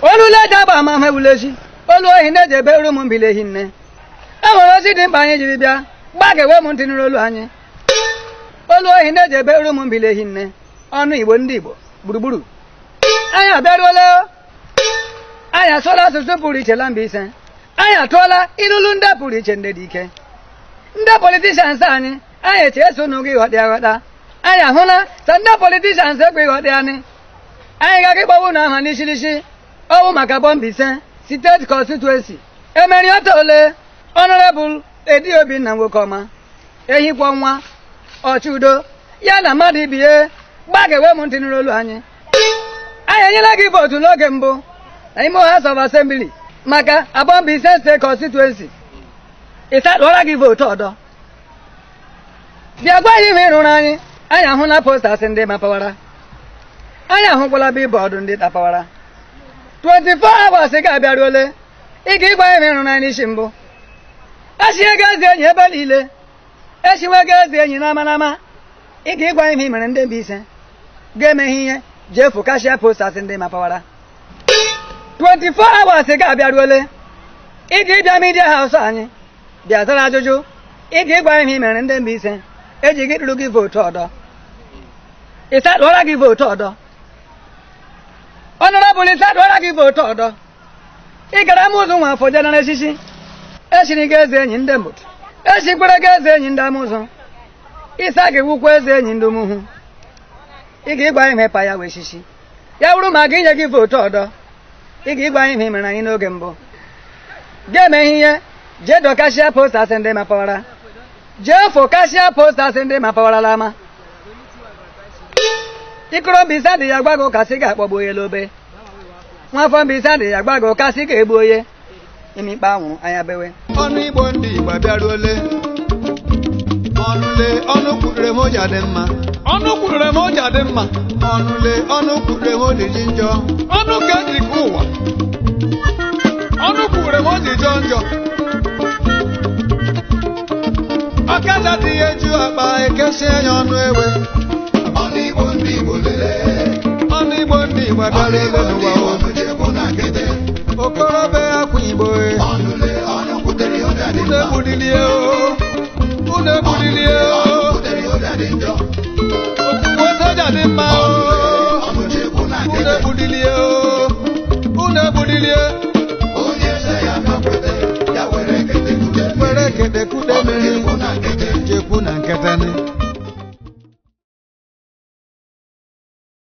olu leje agba ama ma ewulechi olu ohi na-eji ebe uru m mbili ehi nne e nwere ozi dị mkpa anyị jiri bịa gbagewe m ntị nụrụ olu anyị olu ohi na-eji ebe uru m mbili ehi nne ọnụ igbo ndị igbo gburugburu anyị abịaruola anyị asụọla asụsụ pụrụ iche la Mbaise anyị atụọla ilulu ndị pụrụ iche ndị dị ike ndị politishans anyị anyị eche eso n'oge ịghọta aghọta anyị ahụla sa ndị politishans ekwe ịghọta anyị anyị gaga ịgbawu na aha n'ishirishi ọwụ maka Mbaise steeti constituency emeri ọta ole ọnọrebụl edi obinna nwoke ọma ehikwa nwa ọchụdo ya na mmadụ ibie gbagewe m ntị nụrụ olu anyị anyị enyela gị vootu n'oge mbụ na ime House of Assembly maka Mbaise steeti constituency ịsadụọla gị vootu ọdọ bịa gwa anyị ihe ịrụrụ anyị anyị ahụla postas ndị mapawara anyị ahụkwala bibọọdụ ndị tapawara 24 hours ga-abịaruole ị ga ịgwa ihe ịrụrụ anyị n'isi mbụ echie ga ezi enyi ebe niile echiwe ga ezi enyi n'ama n'ama ị ga ịgwa ihe mere ndị Mbaise ga-emeghe ihe jee fụkashia postas ndị mapawara 24 hours ga-abịaruole ị ga ịbịa midia haus anyị bịa zara ajụjụ ị ga ịgwa ihe mere ndị Mbaise eji gị tụrụ gị vootu ọdọ ịsadụọla gị vootu ọdọ ọnọrọbụl ịsadụọla gị vootu ọdọ ị gara amụzụ nwa afọ jenara echichi echiri gị eze enyi ndị mbụtụ echikwere gị eze enyi ndị amụzụ ịsa gị wukwa eze enyi ndị umuhu ị ga ịgwa ihe pa ya wee chichi ya bụrụ ma gị inye gị vootu ọdọ ị ga ịgwa ihe mere anyị n'oge mbụ ga-eme ihe jee dọkashia postas ndị mapawara jee fokashia postas ndị mapawarala ama ikoro Mbaise adịghị agwa gị ụkasị ga-akpọgbu onye lobe nwafọ Mbaise adịghị agwa gị ụkasị ga-egbu onye imikpe anwụrụ anya bewe ọnụ igbo ndị igbo abịaruole ọnụle ọnụ kwurure m ụja dị mma ọnụ kwurure m ụja dị mma ọnụle ọnụ kwurure m oji ji njọ ọnụ ka eji ka ụwa ọnụ kwurure m oji jọ njọ ọkada dị ya eju akpa ekesi anya ọnụ ewe ọnụ igbo ndị igbo lelee ọnụ igbo ndị igbo ọnụ abịaruole igbo ndị n'ụwa igbo o. mechepụ na nkịtị okorobịa akwa igbo e. ọnụle ọnụ kwutere ụja dị unu mma egbulilie o unu egbulilie